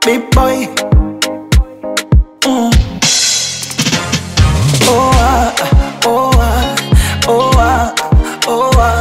big boy. Mm. Oh ah, oh ah, oh ah, oh ah,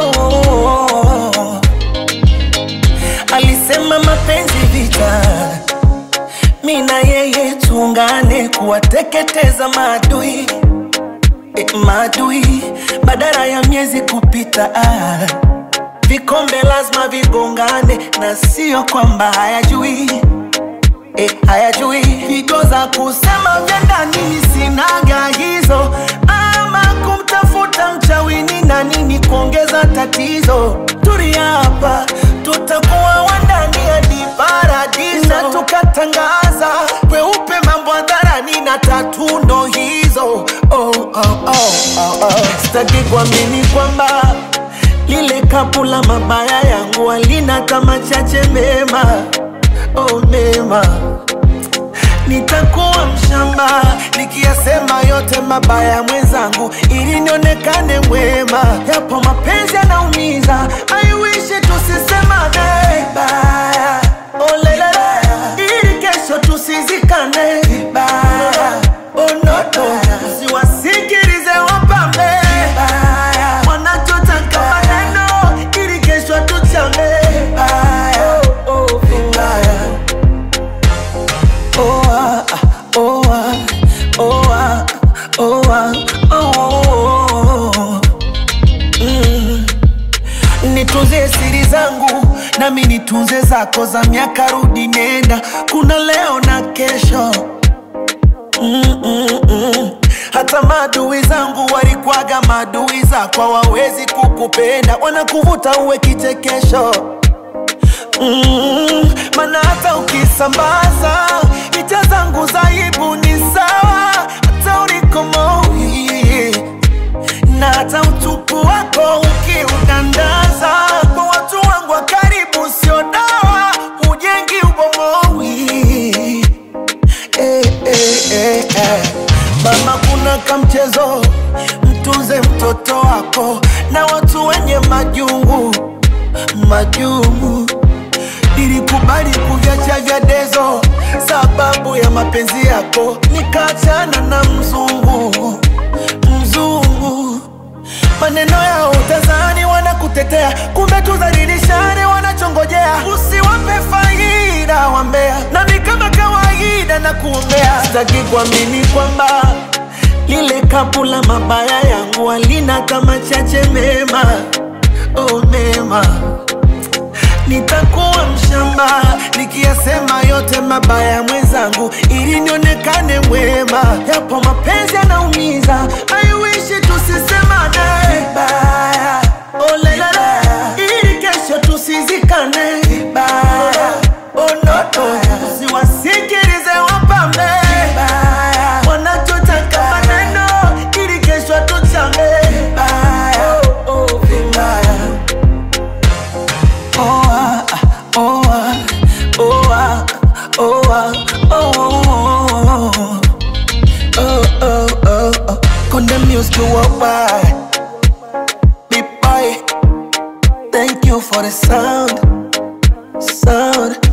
oh. Alisema mapenzi vita, mi na yeye tuungane kuwateketeza maadui eh, maadui badala ya miezi kupita ah. Vikombe lazima vigongane na sio kwamba hayajui eh, hayajui pigo za kusema vya ndani sinaga hizo, ama kumtafuta mchawini na nini kuongeza tatizo. Tulia hapa, tutakuwa wandani hadi paradiso, na tukatangaza kweupe mambo hadharani na tatu ndo hizo. Oh, oh, oh, oh, oh. Sitaki kuamini kwamba lile kapu la mabaya yangu halina kama chache mema, oh mema nitakuwa mshamba nikiyasema yote mabaya ya mwenzangu ili nionekane mwema. Yapo mapenzi yanaumiza, I wish tusisemane vibaya, oh lelele, ili kesho tusizikane vibaya, oh no no, siwasikilize wapambe vibaya, wanachotaka maneno ili kesho tuchame vibaya, oh, oh, vibaya. Oh ah, oh ah, oh ah, oh ah, oh. Mm. Nitunze siri zangu nami nitunze zako za miaka rudi nenda, kuna leo na kesho mm, mm, mm. Hata maadui zangu walikwaga maadui zako, hawawezi kukupenda, wanakuvuta uwe kichekesho mm, mana hata ukisambaza picha zangu za aibu ni sawa, hata ulikomoi na hata utupu wako ukiudandaza kwa watu wangu wa karibu, sio dawa, hujengi ubomoi eh, eh, eh, eh. Mama, kuna kamchezo, mtunze mtoto wako na watu wenye majungu majungu. Nilikubali kuviacha vya dezo sababu ya mapenzi yako, nikaachana na mzungu mzungu. Maneno yao utazani wanakutetea, kumbe tudhalilishane, wanachongojea usiwape faida wambea, nami kama kawaida na kuombea. Sitaki kuamini kwamba lile kapu la mabaya yangu halina kama chache mema, oh mema nitakuwa mshamba nikiyasema yote mabaya ya mwenzangu ili nionekane mwema. Yapo mapenzi yanaumiza, I wish tusisemane vibaya, oh lelele, ili kesho tusizikane vibaya, oh no no, siwasikilize wapambe vibaya, wanachotaka maneno ili kesho tuchame vibaya, oh, oh, vibaya. Oh ah, oh ah, oh ah, oh ah, oh oh oh oh oh. Condemn music worldwide. Big boy, thank you for the sound, sound.